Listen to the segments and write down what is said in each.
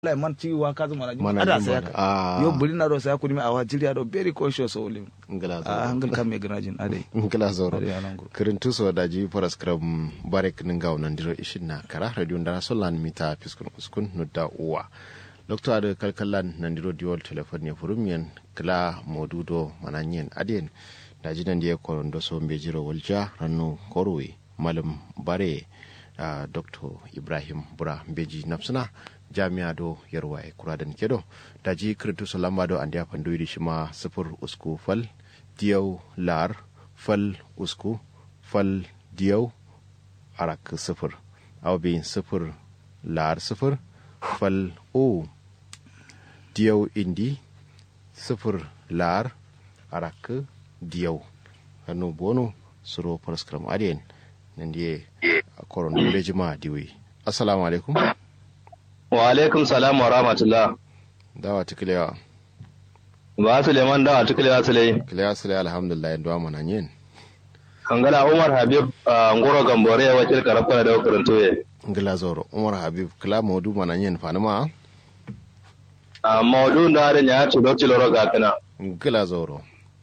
lai man ti wa kazu mana juma Mana ada juma saya da- ka ah. yo buli na do saya kuni mi awa jiri ado very conscious o lim ngila a zoro hangal kam me ganajin ade ngila zoro ade anango kirintu so da ji faras kram barek ninga nan diro ishin na kara radio ndara solan mita fiskun uskun nudda uwa doctor ade kalkallan nan diro diol telephone ne furumyen kla modudo mananyen aden da ji nan die ko ndo so mbe jiro walja ranu korwe malam bare uh, dr ibrahim bura mbeji nafsuna jami'a do yarwa e kuradan kedo da ji kirintu so lamba do andiya pandoyidi shima sifur usku fal diyau lar fal usku fal diyau arak sifir aw bin sifir lar sifir fal o diyau indi sifir lar arak diyau hannu bono suro paraskram adien nan die koron lejima diwi assalamu alaikum Wa alaikum salam wa rahmatullah. dawa tiklewa Ba Suleiman dawa tukulewa Sulai. kilewa sile alhamdulillah ndo mana nyen Kangala Umar Habib a Ngoro Gambore ya wakil karafka da karanto ye. ngila zoro umar habib kila modu mana nyen fanuma A maudu na da ya ci dokci loro ga kana. ngila zoro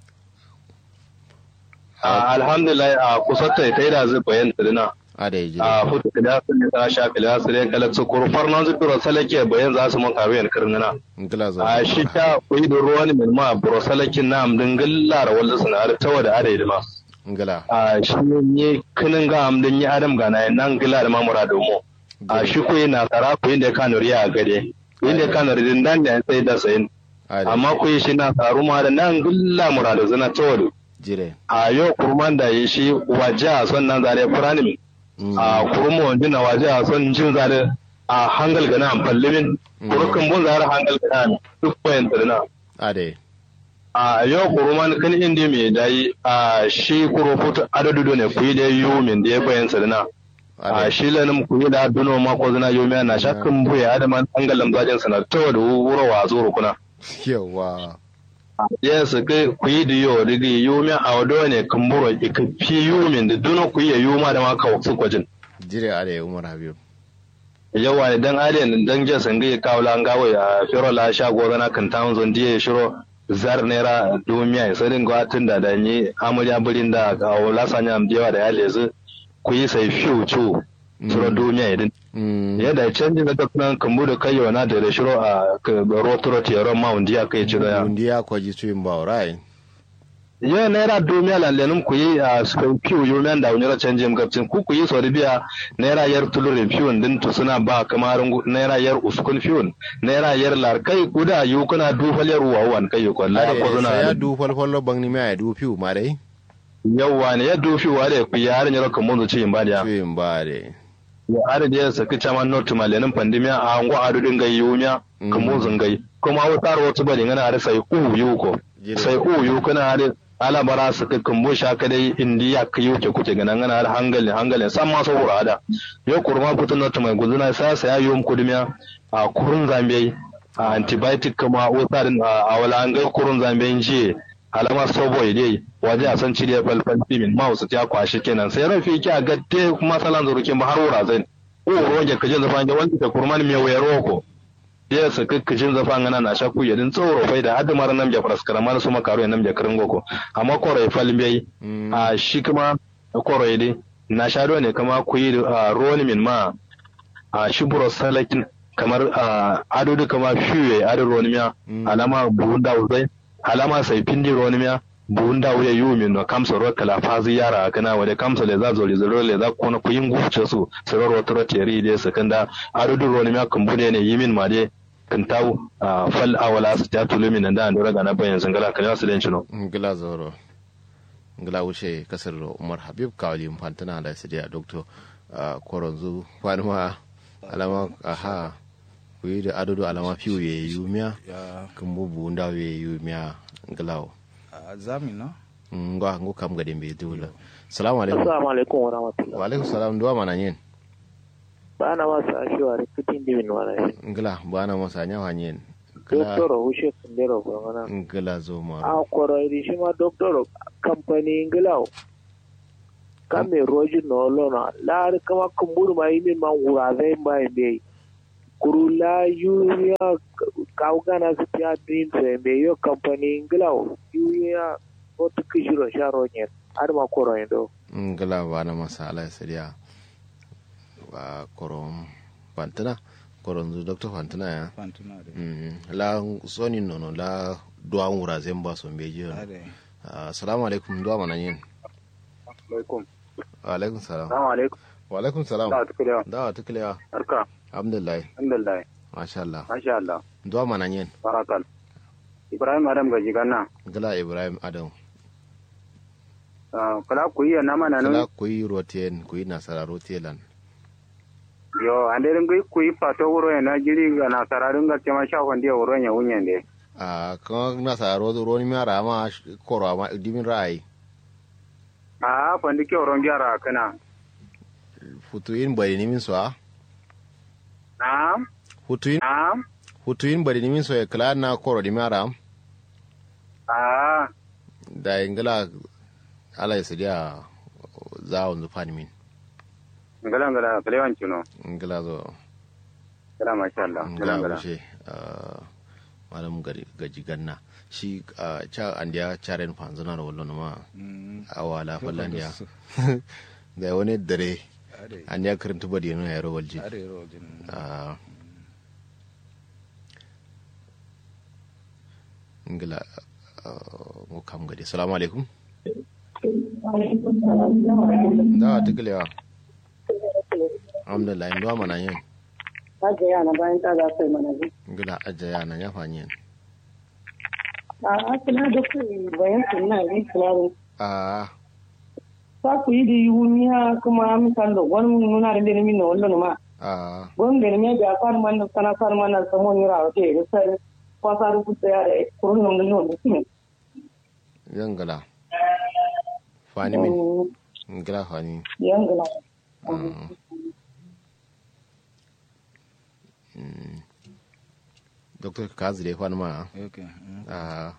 A alhamdulillah a kusatta ta yi da zai bayan tsirina. ada yi A jire futa da sun yi ta sha kila su ne kala su kurfar nan su biro salake bayan za su mun kawo yan kirnina. ngila zoro A shi ta kuyi da ruwan min ma biro salakin na amdin gillara wanda suna da tawa da adai da ma. ngila A shi ne kinin ga amdin yi adam ga na nan gila da mamura domo. a shi ku na tsara ku inda ka nuri a gade inda ka nuri din dan da sai da sayin ada amma ku yi shi na tsaru ma da nan gulla muradu zana tawadu jire a yau kurman da yi shi waje a son nan zare furani a kurmu wanda na waje a son jin zare a hangal gana amfallimin kurukan bun zare hangal gana duk bayan tsirina ada a yau kurman kan inda mai dayi a shi kurufutu adadu ne ku yi da yiwu min da ya bayan tsirina a ada shi lanin ku yi da duno ma ko zina yomi na shakkan buya adaman angalan zajin sana ta da wuro wa zuru kuna yawa yes ke ku yi da yo da ga yomi a wado ne kamburo ka fi yomin da duno ku yi yoma da ma ka wasu kwajin jire ada umar habib yawa ne dan alien dan je san ga kawo lan gawo ya firo la sha go zana kan tawon zon diye shiro zar nera dumiya sai din gwatin da da ni amurya burin da kawo lasanya am diwa da ya lezu ku yi sai fiu chu shiro dumiya idin Mm, yadda canjin da duk kambu da kai yana da da shiro a rotoro tiyaro ma undi ya kai ciro ya undi ya kwaji tuyin ba rai yo naira dumiya la lenum ku yi a skai piu yo men da unyara canjin gabcin ku ku yi so biya naira yar tulurin piu din to suna ba kamar naira yar uskun piu naira yar lar kai ku da yu kuna dufal yar wawan kai ko la ko ada sai ya suna du falfallo bang ni mai du fiu ma dai yawa ne ya dufi wa da ku ya har nyaro kamun zuci in ba da tuyin ba dai ya har da ya saki chaman not malenin pandemia a ngo adu dinga yumiya Mm. kamun zungai kuma wutar wata bari ngana har sai u yu ko Jire. sai u yu kana har ala bara su ka kambo shaka dai indiya ka yuke kuke ganan ngana har hangalin hangalin san ma saboda ada yo kurma kutun not mai guduna sa sai ayu kudumiya a kurun zambe a antibiotic kuma wutar a wala an ga kurun zambe jiye alama sobo dai waje a san cire falfal timin ma wasu ta kwashi kenan sai rafi ki a gatte kuma salan zurukin ba har wura zai o roge kajin zafan ga wanda ta kurman me wayaro ko ya sa kakkajin zafan ngana na shaku yadin tsoro fai da hadu mara nam jafar skaramar su makaro nam jakarin goko amma korai falmai Mm, a shi kuma korai dai na sha ne kama ku yi ruwan min ma a shi buro salakin kamar a ado da kama fiye ado ruwan miya Mm. alama buhun da zai alama sai pindi ruwan miya buhun da wuya yiwu min no kamsa ruwa kala fazi yara kana wade kamsa le za zoli zoro le za kona ku yin gufce su sarar wata roteri dai su kan da ado da ruwan miya kan bude ne yi min ma dai kan tawo a fal awala su ta tulu min da an dora ga na bayan sangala kan yasu den chino ngila zoro ngila wuce kasar umar habib kawali mfantana da su da doctor koronzu fanuma alama aha ku yi da adodo alama fiu ye yumiya ya kan bubu ndaw ye yumiya nglaw a zami no ngwa ngo kam gade mbe dula salamu alaikum Assalamu alaikum wa rahmatullah. wa alaikum salam duwa mana yin Ba na masu ashewa rikitin dimin wani shi. ngla bana masa nyawa yin ngla Doktor Hushe Kundero Gwamana. ngla zo ma A kwarai shi ma doktor kamfani Ingila. Kame rojin na olona. Lari kama kumburu ma yi min ma wura zai ba yi bai. kurula yuya kaugana su tiya dream se be yo company nglaw yuya otu kishiro sharo nyen adma koro endo ngala bana masa ala siriya ba korom fantana koron zu dr fantana ya fantuna de Mm, la soni nono la duwa wura zemba so beji ade assalamu alaikum duwa mana yin alaikum wa alaikum salam assalamu alaikum wa alaikum salam da tukule da wa tukliya arka alhamdulillah alhamdulillah masha Allah masha Allah duwa mana yin barakal ibrahim adam gaji ganna gala ibrahim adam kala ku yi na mana kala no kuyi roten kuyi nasara rotelan yo ande ngi ku yi pato wuro na jiri ga na sararin ga tema sha kwandi wuro nya wunyen de a kan nasara ro ro ni mara ma koro ma dimin rai a fandi ke wuro gyara kana futuin bari ni min so a na futuin na futuin bari ni min so e kala na koro di mara a da ingala ala ya sidiya za on zufani min ngala ngala kalewan chuno ingala zo kala masha Allah ngala ingala ngala wuce malam gaji ganna shi ah, cha andiya charen fanzana da wallon ma mm awala fallan ya da wani dare ade andiya karanta badi yana yaro walji ade rojin Ah. ingila ah, mu kam gadi salamu alaikum da ta kilewa alhamdulillah ndo mana yin Hajiya yana bayan ta za su yi mana zai. ingila ajaya na ya fanyi A asina da ku bayan su na yi kularin. a Sa ku yi da yi wunya kuma misal da wani muna da lirmi na wallo ma. a Wani lirmi da far man da sana far man da samu ni rawa ke da sai kwasa da ku tsaya da kurun nan da yau da su. yangala fani min ingila fani Yan gina. doctor kazi da ya fani ma okay mm. a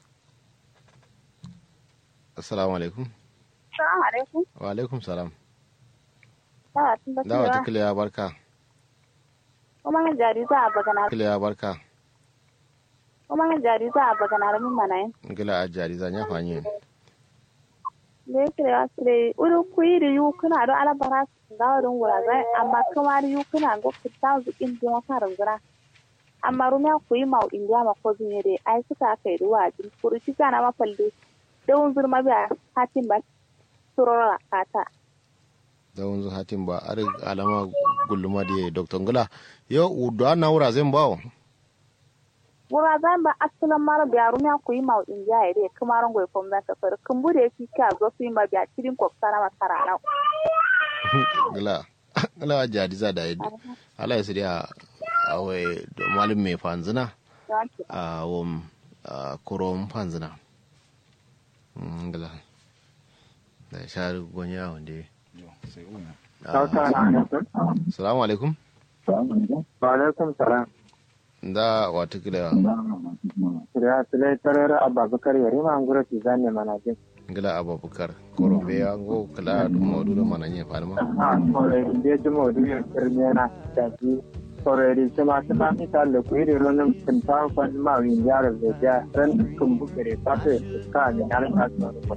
assalamu alaikum Assalamu alaikum. wa alaikum salam Dawa tun da dawa ta cewa kilewa barka kuma ga jari za a bagana kilewa barka kuma ga jari za a bagana ramin mana yin. ingila a jari zan ya fanyi Da yake da wasu dai uri kuyi da yu kuna don alabara su ga wurin wurare amma kuma da yu kuna ga fitan su in biyan farin gura. Amma rumiya kuyi ma indiya ma ko zunye dai ai suka kai ruwa a jin kuri ci kana mafalde. Dawun zurma biya hatin ba turora kata. da wanzu hatin ba a alama gulluma da ya yi doctor ngila yau udu na wura zan bawo Wura zan ba asalin mara biya rumiya kuyi ma indiya ya dai kuma rango ya fomza ta fara kumbu da ya fi kya zo su yi ma biya cikin kwafsa na masara na. ngila ngila a jari za da yi ala ya siriya a wai malum mai fanzina Yawanci. a wom a kurom fanzina Mm, ngila da shari gonya wanda ya yo sai una salamu alaikum wa alaikum salam da wata kilewa ya tule tarar ababakar yari ma ngura ti zanne mana jin ngila abubakar korobe ya ngo kala modu da mananye farma a kore de jumo du ya kirmena da ji kore ri sama sama mi ta le ku ri ronum tin ta fan ma wi yar de ja ran kum bu kere ta te ka ni yar ta so ko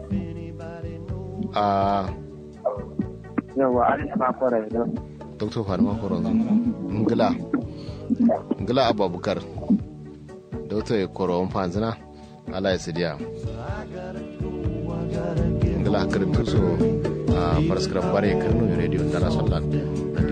a yo wa ari ma kore do dr farma koron ngila ngila abubakar dr koron fanzina ala ya sidiya ngila kirin tuso a paraskram bare kirno radio dara sallan